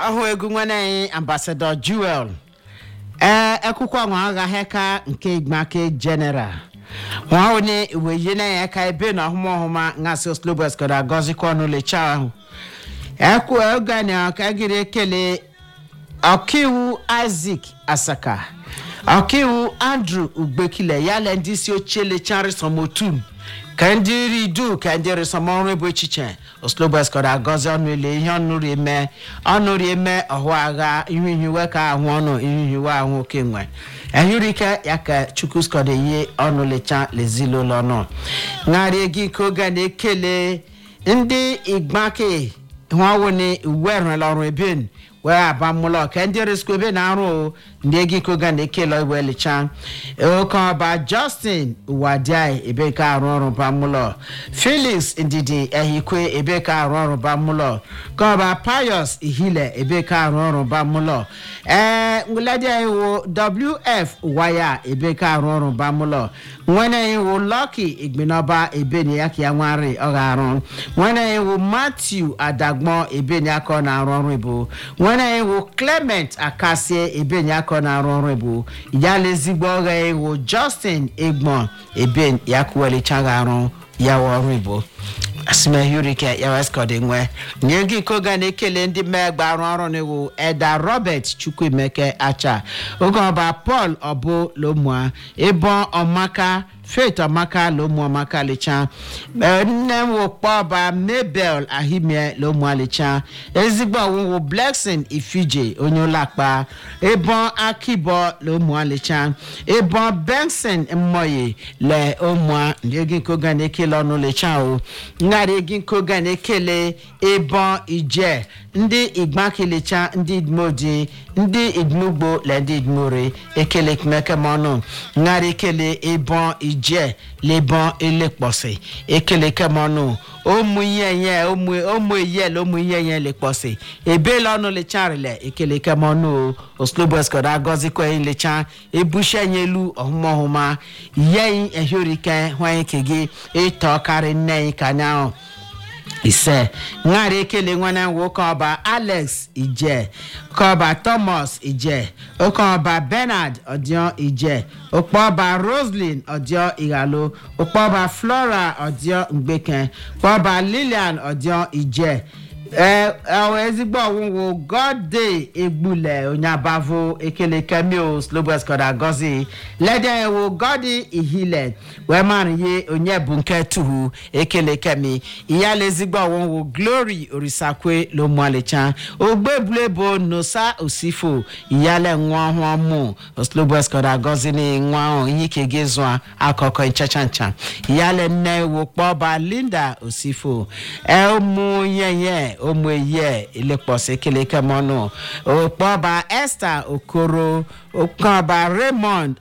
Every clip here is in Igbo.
ọhụ egwu nwanne anyị ambasadọ Jewel ee ekwukwa nwa agha heka nke igbake general nwa onye iweyi na ya ka ebe na ọhụma ọhụma ngasị oslobes kọrọ agọzikwa ọnụ lecha ahụ ekwu oge na ka gịrị ekele ọkaiwu Isaac Asaka ọkaiwu Andrew Ugbekile ya le ndị isi oche lechari somotum ka ndị ridu ka ndị resọmọrụ bụ echiche oslobes kọrọ agọzi ọnụ ile ihe ọnụrụ eme ọnụrụ eme ọhụ agha ihu ihiwe ka ahụ ọnụ ihu ihiwe ahụ oke nwe ehurike ya ka chukwu skọrọ ihe ọnụ lecha lezilụlọ ọnụ ṅarị gị ka oge na-ekele ndị igbake hụawụni uwe rụrụla ọrụ ebin wee aba mmụlọ ka ndị resiko ebe na-arụ ndị ego ikoga na-ekele iwe licha oke ọba justin wadiai ebe ka arụ ọrụ ba mmụlọ felix ndidi ehikwe ebe ka arụ ọrụ ba mmụlọ ka ọba pius ihile ebe ka arụ ọrụ ba mmụlọ ee ngwuledi iwu wf waya ebe ka arụ ọrụ ba mmụlọ nwene iwu lucky igbinoba ebe na ya ka ya nwari ọ ga-arụ nwene iwu matthew adagbon ebe na ya ka ọ na-arụ ọrụ ibu nwere iwu clement akasie ebe aka na-arụ ọrụ bụ ya lezigbo ọgha iwu justin egbon ebe ya kwuwelichaghị arụ ya ọrụ igbo asimehurike ya weskọd nwe nye gị koga na-ekele ndị mmegbe arụ ọrụ n'iwu eda robert chukwuemeke acha oge ọba paul ọbụ lomua ịbọ ọmaka faith ọmaka lomu ọmaka licha nne m wokpọba mabel ahimie lomu alicha ezigbo ọwụwụ blessing ifije onye ụlọakpa ịbọn akịbọ lomu alicha ịbọn benson mmoye le omua ndị egi nkoga na-ekele ọnụ licha o ngharị egi nkoga na-ekele ịbọn ije ndị igbakilicha ndị idmodi ndị idmugbo le ndị idmori ekele kemekemọnụ ngharị ekele ịbọn ije lebọn elekpọsị ekele kemọnụ ụmụ ihe nye ụmụ ihe le ụmụ ihe nye lekpọsị ebela ọnụ lecharile ekele kemọnụ oslobeskọd agọzikwa lecha ebushe nye elu ọhụmọhụma yeyi ehiorike hụanyị ke gị ịtọ karị nne anyị ka anyanwụ ise ṅara ekele nwanne nwoke ọba alex ije kọba thomas ije okeọba bernard ọdịọ ije okpọba roslyn ọdịọ ighalo okpọba flora ọdịọ mgbeke kpọba lilian ọdịọ ije ee ezigbo ọwụwụ gode egbule onye abavo ekele kemio slobeskod agozi lede ewu godi ihile wee mara ihe onye bụ nke tuhu ekele kemi iyala ezigbo ọwụwụ glory orisakwe lomualicha ogbebulebo nosa osifo iyala nwa ọhụụ mụ slobeskod agozi na nwa ahụ ihe ike gị zụa akụkọ nchacha ncha iyala nne ewu kpọba linda osifo ụmụ nyenye ụmụ eye elekpọsị keleke mọnụ okpọba esther okoro okpọba raymond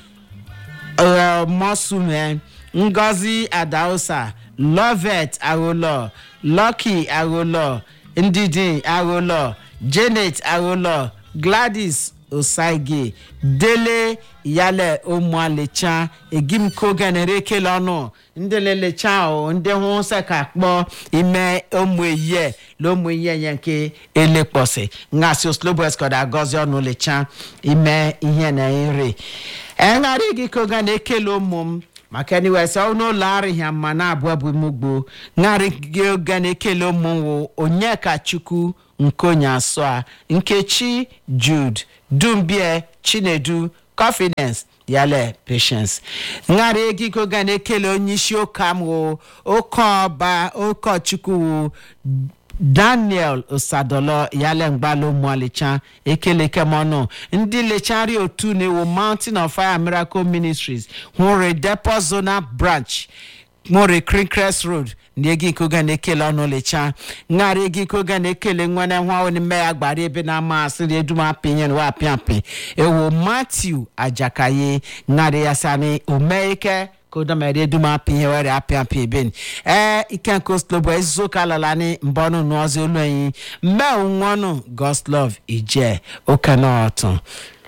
mosume ngozi adaosa lovet agholo lucky agholo ndidi agholo janet agholo gladys osaige dele yale ụmụalecha egimkoganere ekele ọnụ ndị lelecha o ndị hụ se ka kpọọ ime ụmụ ehie na ụmụ ihe nye nke elekpọsị ngasị oslobeskod agọzi ọnụ lecha ime ihe na nri engharị gị koga na-ekele ụmụ m maka eniwes n'ụlọ arịhịa mma na-abụ abụ mugbo ṅarị gị oge na-ekele ụmụ nwụ onyeka chukwu nkonye asọ a nkechi jude dumbie chinedu confidence yale patience ṅara ego ga na-ekele onye isi ụka m wụ oke ọba ụkọchukwu wụ daniel osadolo yale mgbalo mwalicha ekele kemọnụ ndị lechari otu na-ewu mountain of fire miracle ministries hụrụ depo zonal branch nwere crinkres road ndị ego ikoga na-ekele ọnụ lecha ṅara ego ikoga na-ekele nwane nwa onime ya gbara ebe na-ama asịrị edumapinyen wa apịapị ewu matthew ajakaye ṅara ya sani omeike kodomere edumapị ihe were apịa apịa eben ee ikenko slobo ezizoka lalani mbọnụ n'ọzọ olu enyi mmewu nwanụ goslov ije okenọtụ